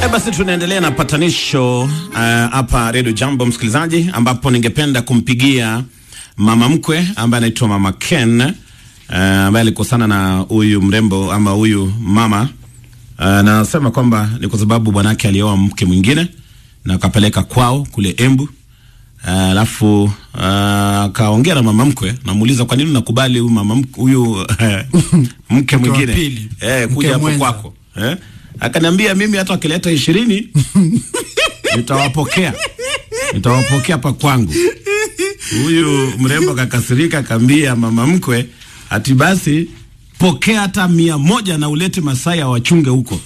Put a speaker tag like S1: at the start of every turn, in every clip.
S1: Haya basi, tunaendelea na patanisho hapa uh, Radio Jambo msikilizaji, ambapo ningependa kumpigia mama mkwe ambaye anaitwa Mama Ken uh, ambaye alikosana na huyu mrembo ama huyu mama uh, na anasema kwamba ni kwa sababu bwanake alioa mke mwingine na akapeleka kwao kule Embu alafu uh, akaongea uh, na mama mkwe, namuuliza kwa nini unakubali huyu mama mkwe huyu mke mwingine eh, kuja hapo kwako eh? Akaniambia mimi hata wakileta ishirini nitawapokea nitawapokea hapa kwangu. Huyu mrembo kakasirika, akaambia mama mkwe ati basi pokea hata mia moja na ulete Masaya wachunge huko.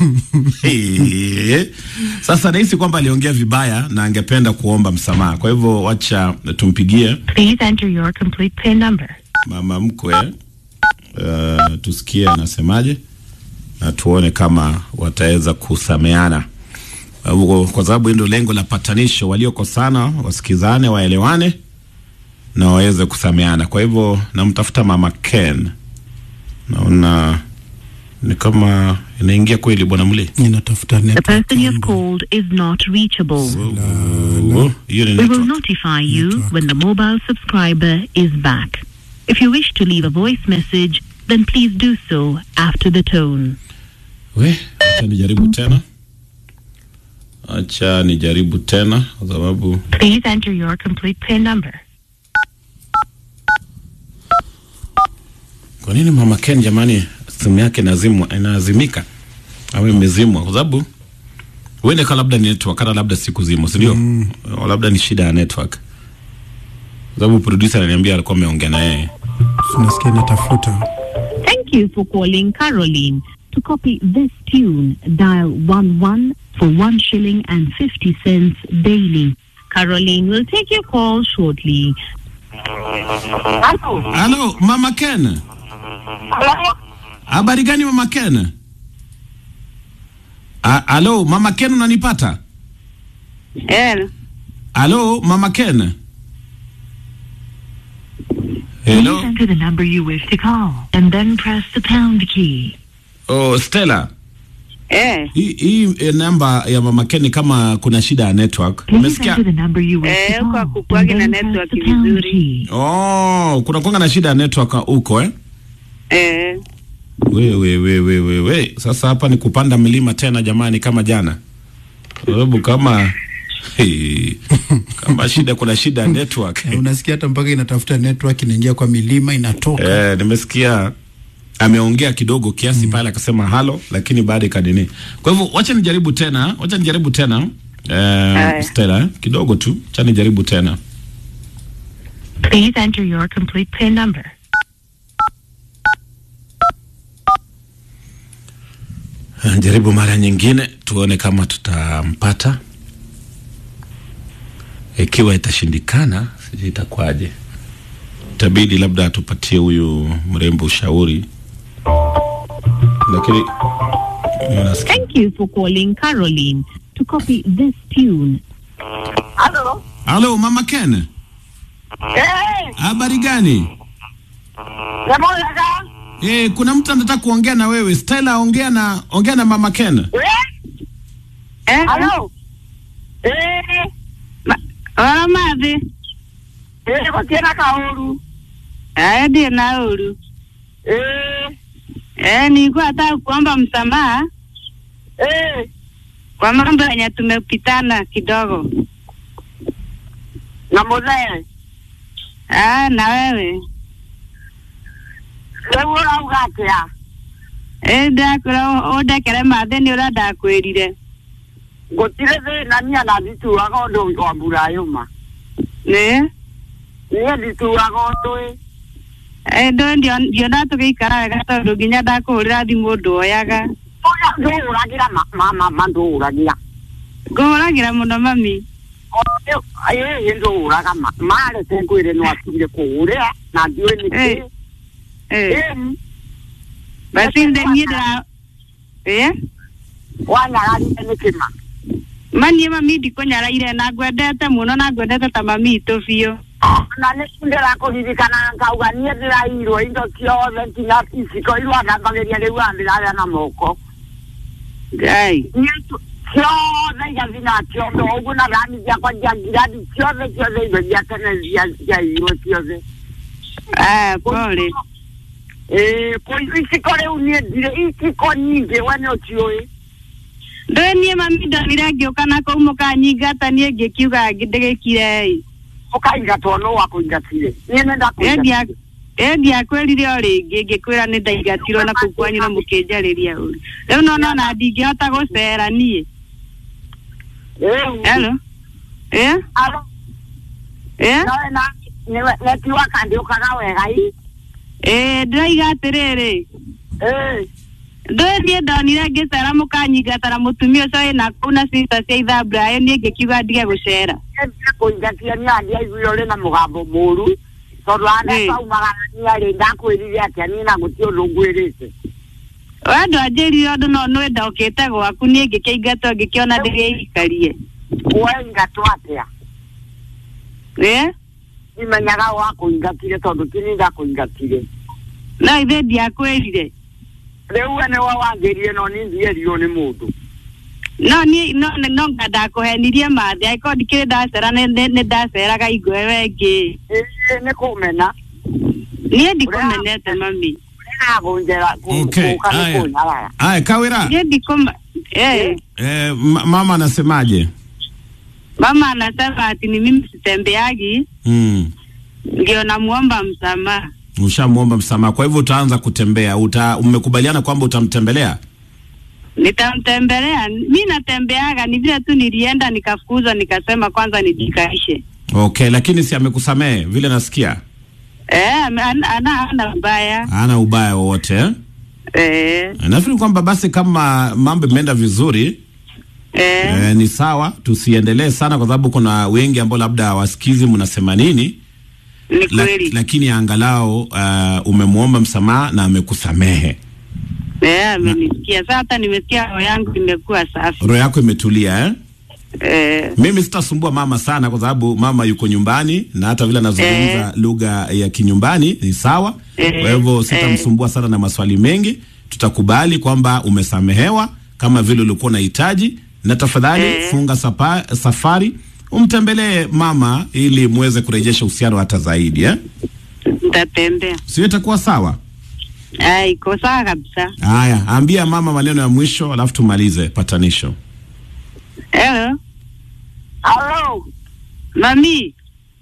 S1: Sasa nahisi kwamba aliongea vibaya na angependa kuomba msamaha, kwa hivyo wacha tumpigie
S2: Please enter your complete PIN number.
S1: mama mkwe uh, tusikie anasemaje na tuone kama wataweza kusameana, uh, kwa sababu ndio lengo la patanisho, waliokosana wasikizane, waelewane na waweze kusameana. Kwa hivyo namtafuta mama Ken, naona ni kama inaingia kweli, bwana Mle.
S2: The
S3: Ninatafuta
S2: person
S3: network
S2: you have
S3: yangu.
S2: called is not reachable.
S1: Oh, hiyo ni
S2: We will
S1: network.
S2: notify you
S3: Network.
S2: when the mobile subscriber is back. If you wish to leave a voice message, then please do so after the tone.
S1: We, acha nijaribu tena, acha nijaribu tena kwa sababu
S2: Please enter your complete PIN number.
S1: Kwa nini mama Ken jamani, simu yake inazimwa inaazimika au imezimwa? Kwa sababu huende ka labda ni network, hata labda siku zimo, si ndio? Mm. Labda ni shida ya network, kwa sababu producer ananiambia alikuwa ameongea na yeye.
S3: Tunasikia natafuta.
S2: Thank you for calling Caroline. To copy this tune, dial 11 for 1 shilling and 50 cents daily. Caroline will take your call shortly.
S1: Halo mama Ken, habari gani mama Ken? A- Halo mama Ken, unanipata?
S4: Hello.
S1: Halo mama Ken. Hello.
S2: Please enter the number you wish to call and then press the pound key.
S1: Oh, Stella.
S4: Eh,
S1: Hii hii eh, namba ya mama Ken kama kuna shida ya network.
S2: Please
S1: Umesikia?
S2: enter the number you wish
S4: Eh,
S2: to
S4: huko
S2: call
S4: hakukuwagi
S2: and
S4: na
S2: then press
S4: network
S2: the pound
S4: vizuri.
S2: key.
S1: Oh, kuna kwanga na shida ya network huko eh?
S4: eh,
S1: We, we, we, we, we, we. Sasa hapa ni kupanda milima tena jamani, kama jana, Kwa sababu kama hey, kama shida, kuna shida ya network
S3: Eh, Unasikia hata mpaka inatafuta network inaingia kwa milima inatoka.
S1: eh, nimesikia ameongea kidogo kiasi pale akasema halo, lakini baada ikadini. Kwa hivyo wacha nijaribu tena, wacha nijaribu tena eh,
S4: Aya.
S1: Stella eh, kidogo tu, wacha nijaribu tena.
S2: Please enter your complete PIN number.
S1: Eh, Jaribu mara nyingine tuone kama tutampata. Ikiwa itashindikana, sijui itakuwaje. Itabidi labda atupatie huyu mrembo ushauri, lakini nasikia
S2: Thank you for calling Caroline. To copy this tune,
S4: Halo.
S1: halo, mama Ken,
S4: Eh,
S1: habari gani?
S4: Ramola.
S1: Eh, kuna mtu anataka kuongea na wewe. Stella, ongea na ongea na mama Ken.
S4: Eh, halo. Eh, ma, ora mathi. Eh, gutiena kauru. Eh, ndiye na uru. Eh, eh, nilikuwa nataka kuomba msamaha. Eh, kwa mambo yenye tumepitana kidogo. Na mzee. Ah, na wewe. Wewe urauga atia? Eh, ndakora ũndekere mathe nĩ ũrĩa ndakwĩrire
S5: gutire thina niä na ndituraga å ndå wa mbura yå
S4: nĩ
S5: niä ndituraga å ndå
S4: ndo ndiona tũgĩikara wega tondũ nginya ndakũhũrĩra thimũ ndwoyaga
S5: ndå å ragä ra mama ndå å ragä ra
S4: ngũhũragĩra mũno mami
S5: ä ndå å raga marete ngwä re no atigire kå å rä a na ndiå nä kä
S4: Eh, basi nde niĩ ndĩra ĩ
S5: wanyagarire nä kä ma
S4: manie mami ndikũnyaraire na ngwendete mũno na ngwendete ta mami itũ biũ
S5: na nä ndä rakå ririkana ngauga niä ndä rairwo indo ciothe nginya iciko irwo ndambagä ria rä u andä rarä na moko
S4: ngai
S5: ciothe igathi na ciothe ũguo na rani ciakwa cia ngirathi ciothe ciothe indo cia tene cia- ciairwo ciothe
S4: Ah, pole.
S5: ĩĩ kũ- iciko rĩu niĩ ndirĩ iciko nyingĩ we nĩ ũciũĩ
S4: Ndwe niĩ mami ndonire ngĩũka na kũu mũkanyingata niĩ ngĩkiuga ndĩgĩkire ĩ.
S5: ũkaingatwo nũ wakũingatire niĩ nĩ ndakũingatire
S4: ĩ ndiakwĩrire o rĩngĩ ngĩkwĩra nĩ ndaingatirwo na kũu kwanyu na mũkĩnjarĩria ũru rĩu no nona ndingĩhota gũcera niĩ
S5: Rĩu,
S4: hello ĩ
S5: alo,
S4: ĩ
S5: nowe na- nĩwe- netiwa kandĩũkaga wega i
S4: ĩ ndĩraiga atĩrĩrĩ
S5: ĩĩ
S4: ndũĩ niĩ ndonire ngĩcera mũkanyingata na mũtumia ũcio wĩna kũu na cita cia ithamburayo niĩ ngĩkiuga ndige gũcera
S5: nĩndire kũingatia nĩ andi aiguire ũrĩ na mũgambo mũru tondũ
S4: Ĩĩ.
S5: anetaumaga niä rĩ ndakwĩrire atĩa niĩ na gũtirĩ ũndũ ngwĩrĩte
S4: we ndwanjĩrire ũndũ no nĩ ndokĩte gwaku niĩ ngĩkĩingatwo ngĩkĩona ndĩgĩikarie
S5: wengatwo atĩa
S4: ĩ
S5: imenyaga wakũingatire tondũ ti niĩ ndakũingatire
S4: no ithe ndiakwĩrire
S5: rĩu we nĩwe wangĩrire no niĩ ndierirwo nĩ mũndũ
S4: no niĩ no no nga ndakũhenirie mathĩ angĩkorwo ndikĩrĩ ndacera nĩ nĩ- nĩ ndaceraga ingwe wengĩ
S5: ĩĩ nĩ kũmena
S4: niĩ ndikũmenete mami
S5: nagũnjera
S1: Okay,
S5: kũka nĩ
S1: haya.
S5: kũnyarara
S1: Aya, Kawira,
S4: niĩ ndikũma eh
S1: eh, ma- mama anasemaje?
S4: mama anasema ati ni mimi sitembeagi
S1: Mm.
S4: ndio namuomba msamaha
S1: Ushamwomba msamaha, kwa hivyo utaanza kutembea. Uta, mmekubaliana kwamba utamtembelea?
S4: nitamtembelea mi natembeaga ni vile tu nilienda nikafukuzwa nikasema kwanza nijikaishe
S1: Okay, lakini si amekusamehe vile nasikia?
S4: eh ame- ana ana ana mbaya
S1: Hana ubaya wowote eh?
S4: eh
S1: Nafikiri kwamba basi kama mambo imeenda vizuri
S4: eh
S1: eh, ni sawa, tusiendelee sana kwa sababu kuna wengi ambao labda hawasikizi mnasema nini,
S4: ni
S1: la,
S4: kweli
S1: lakini angalau uh, umemwomba msamaha na amekusamehe,
S4: eh amenisikia sasa hata nimesikia roho yangu imekuwa safi
S1: roho yako imetulia eh?
S4: eh
S1: Mimi sitasumbua mama sana kwa sababu mama yuko nyumbani na hata vile anazungumza lugha ya kinyumbani ni sawa.
S4: Eh,
S1: Kwa hivyo sitamsumbua sana na maswali mengi. Tutakubali kwamba umesamehewa kama vile ulikuwa unahitaji, na tafadhali
S4: Eh.
S1: funga sapa, safari umtembelee mama ili muweze kurejesha uhusiano hata zaidi eh?
S4: nitatembea
S1: Sio, itakuwa sawa.
S4: ah iko sawa kabisa
S1: Haya, ambia mama maneno ya mwisho alafu tumalize patanisho.
S4: hello
S5: alo
S4: mami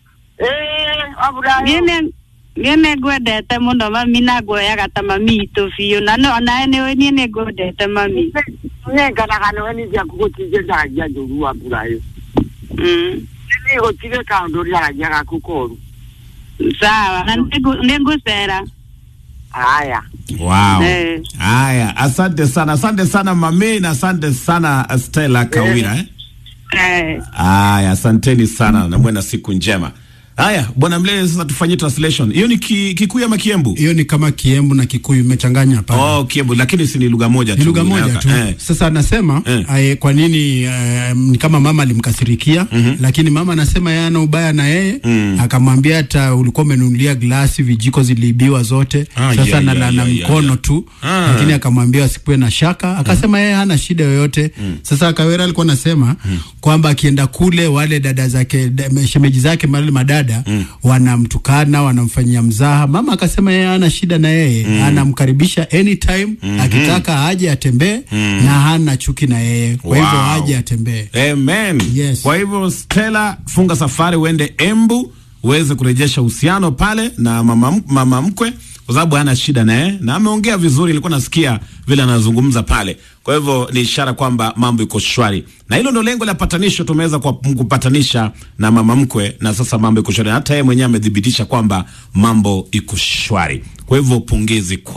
S5: ĩĩ waburayo
S4: niĩ niĩ nĩ ngwendete mũno mami na nguoyaga ta mami itũ biũ na no nawe nĩ niĩ nĩ ngwendete mami
S5: nĩnganaga nĩwe nĩ ciaku gũtirĩ ndaragia njũru wa mburayo
S4: mm.
S5: nĩ gũtirĩ kaũndũ rĩaragia gaku koru
S4: sawa na nĩ ngũ- nĩ ngũcera
S5: haya
S1: Wow.
S4: Eh.
S1: Haya, asante sana, asante sana mami na asante sana Stella Kawira eh?
S4: eh
S1: Haya, asanteni sana na muwe na siku njema. Haya, bwana Mlee, sasa tufanyie translation. Hiyo ni ki, Kikuyu ama Kiembu?
S3: hiyo ni kama Kiembu na Kikuyu imechanganya pale.
S1: Oh, Kiembu, lakini si ni lugha moja tu.
S3: ni lugha moja
S1: unaweka.
S3: tu
S1: Eh.
S3: sasa anasema
S1: Eh.
S3: eh. kwa nini eh, ni kama mama alimkasirikia lakini mama anasema yeye ana ubaya na yeye akamwambia hata ulikuwa umenunulia glasi vijiko ziliibiwa zote
S1: Ah,
S3: sasa
S1: yeah,
S3: na,
S1: yeah,
S3: na, na
S1: yeah,
S3: mikono
S1: yeah.
S3: tu
S1: Ah.
S3: lakini akamwambia asikuwe na shaka akasema yeye hana shida yoyote sasa Kawera alikuwa anasema kwamba akienda kule wale dada zake da- shemeji zake wale madada wanamtukana wanamfanyia mzaha mama akasema yeye hana shida na yeye anamkaribisha anytime akitaka aje atembee na hana chuki na yeye kwa hivyo
S1: Wow.
S3: aje atembee
S1: Amen.
S3: Yes.
S1: Kwa hivyo Stella, funga safari uende Embu uweze kurejesha uhusiano pale na mama, m- mama mkwe kwa sababu hana shida naye na ameongea vizuri, nilikuwa nasikia vile anazungumza pale. Kwa hivyo ni ishara kwamba mambo iko shwari, na hilo ndio lengo la patanisho. Tumeweza kwa- kupatanisha na mama mkwe, na sasa mambo iko shwari. Hata yeye mwenyewe amethibitisha kwamba mambo iko shwari. Kwa hivyo pongezi kwa